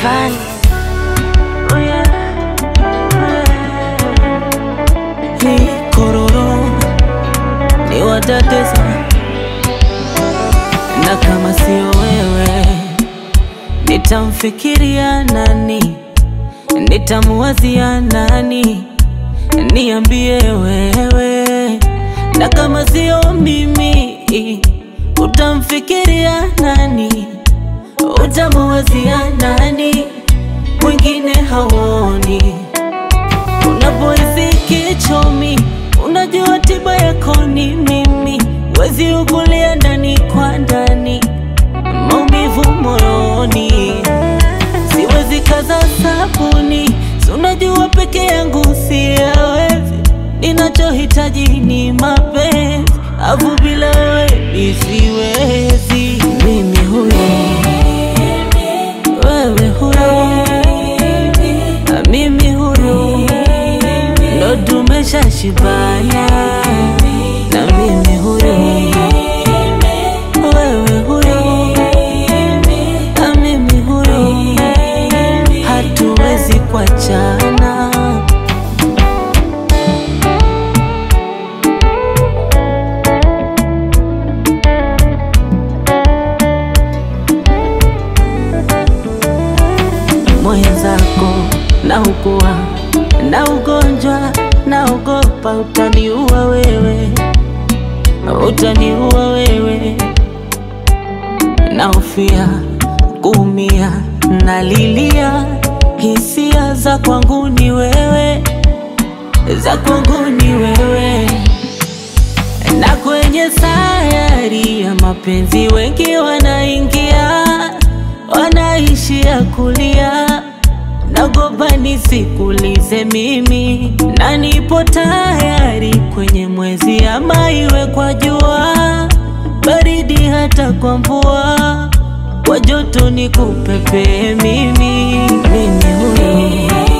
Rayvanny. Oh yeah, ni kororo ni watatesa, na kama sio wewe nitamfikiria nani? Nitamuwazia nani? Niambie wewe, na kama sio mimi utamfikiria nani? Utamuwazia nani? Mwingine hauoni Unapohisi kichomi, unajua tiba yako ni mimi. Wezi ukulia ndani kwa ndani, maumivu moyoni, siwezi kaza sabuni. Si unajua peke yangu siyawezi, ninachohitaji ni mapenzi, afu bila wewe mi siwezi. Mimi huyo, wewe huyo, na mimi huyo ndo tumeshashibana na mimi huyo wewe huyo na mimi huyo hatuwezi kuachana mwenzako na ukua na ugonjwa naogopa utaniua wewe, utaniua wewe, naofia kuumia, nalilia hisia za kwangu ni wewe, za kwangu ni wewe, na kwenye sayari ya mapenzi wengi wanaingia, wanaishia kulia nagopa nisikulize mimi, na nipo tayari kwenye mwezi ama iwe kwa jua, baridi hata kwa mvua, kwa joto nikupepee mimi, mimi huyo